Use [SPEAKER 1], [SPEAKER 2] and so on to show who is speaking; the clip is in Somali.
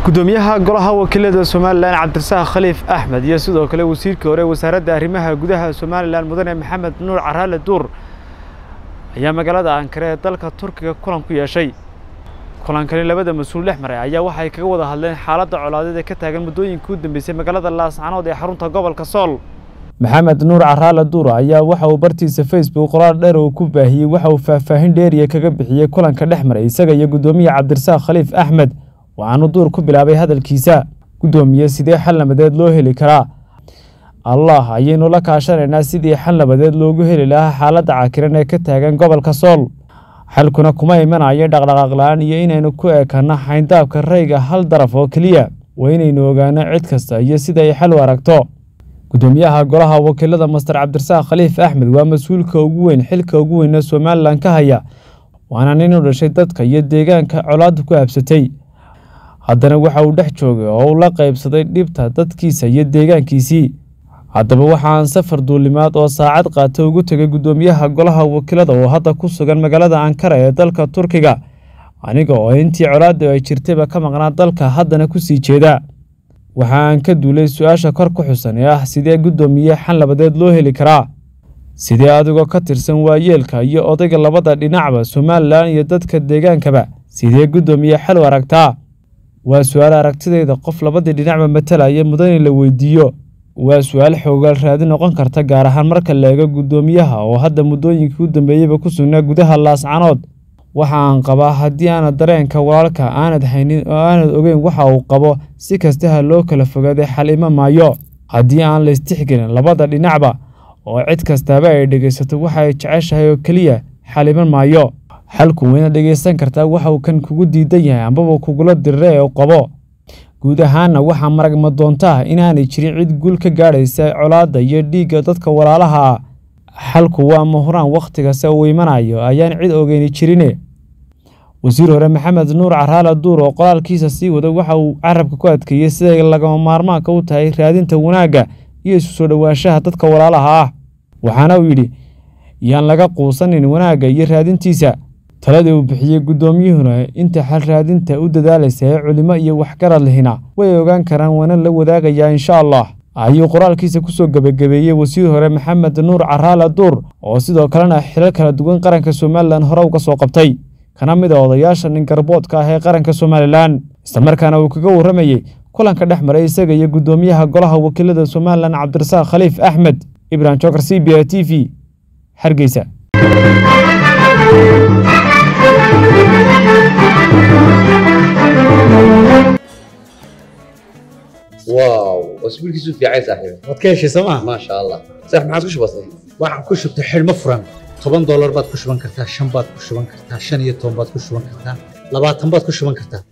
[SPEAKER 1] gudoomiyaha golaha wakiilada somalilan cabdirasaaq khaliif axmed iyo sidoo kale wasiirkii hore wasaaradda arrimaha gudaha somalilan mudane maxamed nuur caraale duur ayaa magaalada ankare ee dalka turkiga kulan ku yeeshay kulankani labada mas-uul dhex maray ayaa waxay kaga wada hadleen xaaladda colaadeed ee ka taagan muddooyinkii u dambeysay magaalada laascanood ee xarunta gobolka sool maxamed nuur caraale duur ayaa waxa uu bartiisa facebook qoraal dheer uu ku baahiyey waxa uu faahfaahin dheeriya kaga bixiyey kulanka dhex maray isaga iyo guddoomiye cabdirasaaq khaliif axmed waxaanu duur ku bilaabay hadalkiisa guddoomiye sidee xal nabadeed loo heli karaa allah ayaynu la kaashanaynaa sidii xal nabadeed loogu heli lahaa xaaladda cakiran ee ka taagan gobolka sool xalkuna kuma imanayo dhaqdhaqaaq la-aan iyo inaynu ku eekanno xayndaabka rayga hal daraf oo keliya waa inaynu ogaano cid kasta iyo sida ay xal u aragto guddoomiyaha golaha wakiilada master cabdirasaaq khaliif axmed waa mas-uulka ugu weyn xilka ugu weyne somalilan ka haya waana nin u dhashay dadka iyo deegaanka colaadda ku habsatay haddana waxa uu dhex joogay oo uu la qaybsaday dhibta dadkiisa iyo deegaankiisii haddaba waxaan safar duulimaad oo saacad qaata ugu tegay guddoomiyaha golaha wakiilada oo hadda ku sugan magaalada ankara ee dalka turkiga aniga oo intii colaadda ay jirtayba ka maqnaa dalka haddana ku sii jeeda waxa aan ka duulay su-aasha kor ku xusan ee ah sidee guddoomiye xal nabadeed loo heli karaa sidee adigoo ka tirsan waayeelka iyo odayga labada dhinacba somalilan iyo dadka deegaankaba sidee guddoomiye xal u aragtaa waa su-aal aragtidayda qof labadii dhinacba matalaya mudan in la weydiiyo waa su-aal xoogaal raadi noqon karta gaar ahaan marka la eego guddoomiyaha oo hadda muddooyinkii u dambeeyeyba ku sugnaa gudaha laascanood waxa aan qabaa haddii aanad dareenka walaalka aanad haynin oo aanad ogeyn waxa uu qabo si kastaha loo kala fogaaday xal ima maayo haddii aan la istixgelin labada dhinacba oo cid kastaaba ay dhegaysato waxa ay jeceshahay oo keliya xal ima maayo xalku wayna dhegaysan kartaa waxa uu kan kugu diidan yahay ambaba kugula dirira ee u qabo guud ahaanna waxaa maragma doontaa inaanay jirin cid guul ka gaadhaysa colaadda iyo dhiigga dadka walaalaha ah xalku waa mahuraan waktigase uu imanayo ayaan cid ogeyni jirine wasiir hore maxamed nuur caraale duur oo qoraalkiisa sii wada waxa uu carabka ku adkeeyey siday lagama maarmaanka u tahay raadinta wanaagga iyo isu soo dhowaanshaha dadka walaalaha ah waxaana uu yidhi yaan laga quusanin wanaagga iyo raadintiisa taladii uu bixiyey guddoomiyuhuna inta xal raadinta u dadaalaysa ee culimo iyo waxgarad lihina way ogaan karaan waana la wadaagayaa insha allah ayuu qoraalkiisa kusoo gebagabeeyey wasiir hore maxamed nuur caraale duur oo sidoo kalena xilal kala duwan qaranka somalilan hore uga soo qabtay kana mid a odayaasha nin garboodka ah ee qaranka somalilan islamarkaana uu kaga warramayey kulanka dhex maray isaga iyo guddoomiyaha golaha wakiilada somalilan cabdirasaaq khaliif axmed ibrahim jokar c b a t v hargeysa
[SPEAKER 2] واو اسبوع كيسو في عايز صاحبي
[SPEAKER 3] waad ka heshay sooma
[SPEAKER 2] ما شاء الله صح ما عادش بسيط
[SPEAKER 3] waxaan ku shubtay xidhmo furan toban doolar baad ku shuban kartaa shan baad ku shuban kartaa shan iyo toban baad ku shuban kartaa labaatan baad ku shuban kartaa